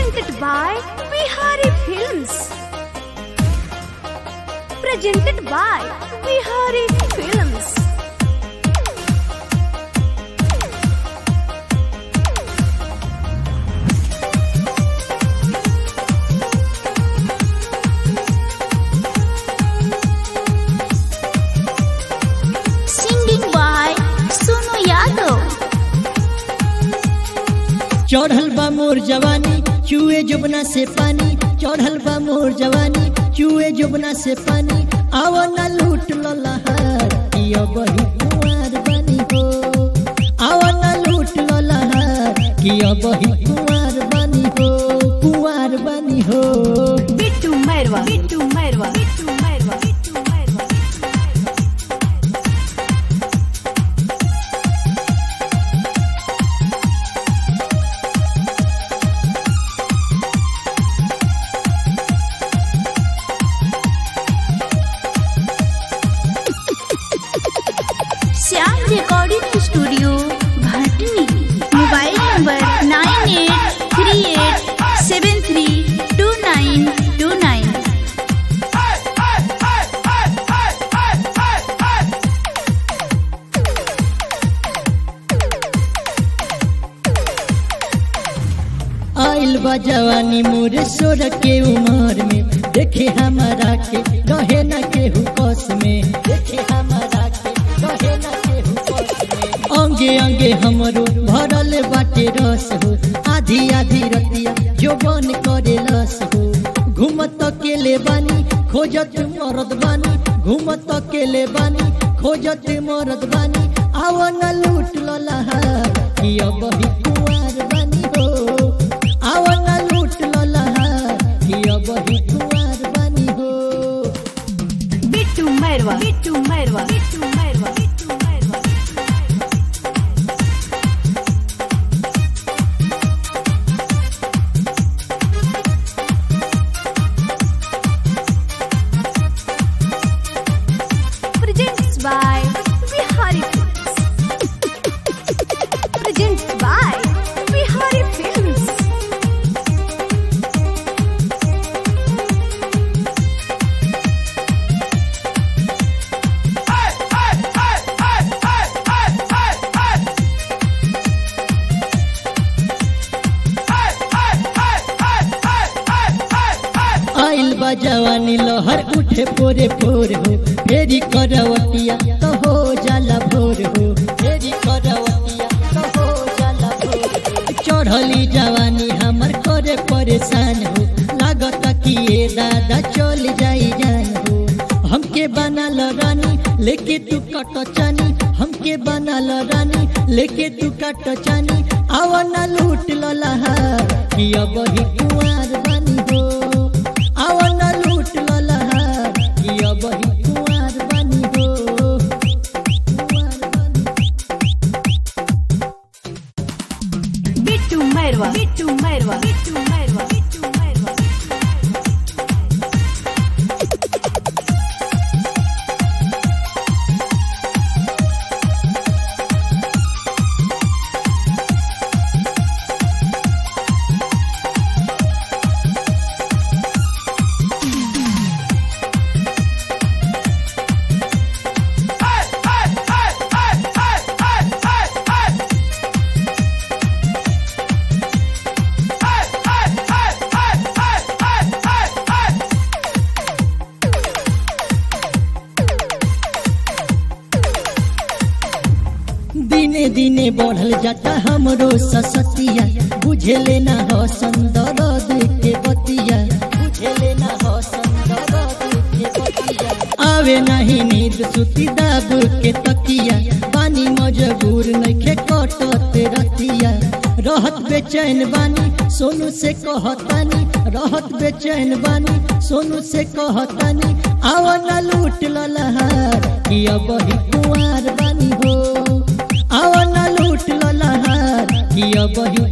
presented by Bihari Films. Presented by Bihari Films. Singing by Sunu Yadav. चढ़ल बा मोर जवानी चूहे जुबना से पानी चढ़ल बा मोर जवानी चूहे जुबना से पानी आव न लूट लो लहर किया बही कुंवर बनी हो आव न लूट लो लहर किया बही कुंवर बनी हो कुंवर बनी हो Bittu Merwa. Bittu Merwa. Bittu Merwa. Bittu Merwa. Shyam recording studio Bhatni mobile number nine eight three eight seven three two nine two nine आइल बा जवानी मोरे सोर के उमर में देखे हमारा के रहे न केहू कस में देखे हमारा के रहे न केहू कस में अंगे अंगे हमरो भरल बाटे रस हो आधी आधी रतिया जो बन करे लस हो घूमत अकेले बानी खोजत मरद बानी घूमत अकेले बानी खोजत मरद बानी आव न लूट लो लहर कि अब ही कुंवर बानी हो आव न लूट लो लहर कि अब ही कुंवर बानी हो Bittu Mairwa Bittu Mairwa Bittu Mairwa Bittu Mairwa Presents by Bihari Films. Presents by Bihari Films. आइल बा जवानी लहर उठे पोरे पोर हो फेरी करवटिया तो हो जाला भोर हो फेरी करवटिया तो हो जाला भोर हो चढ़ली जवानी हमर करे परेशान हो लागत कि ये दादा चल जाई जान हो हमके बनल रानी लेके तू कट चानी हमके बनल रानी लेके तू कट चानी आव न लूट लो लहर कि अब ही कुंवर बनी हो आव न लूट लो लहर कि अब ही कुंवर बनी हो कुंवर बनी बिट्टू मैरवा बिट्टू मैरवा बिट्टू मैरवा बिट्टू मैरवा दिने दिने बढ़ल जाता हमरो ससतिया बुझे लेना हो संदरद के बतिया बुझे लेना हो संदरद के बतिया आवे नहीं नींद सुती दाब के तकिया पानी मजबूर नइखे कटत रतिया रहत बेचैन बानी सोनू से कहतानी रहत बेचैन बानी सोनू से कहतानी आव न लूट लो लहर कि अब ही कुंवर बानी हो आव न लूट लो लहर कि अब ही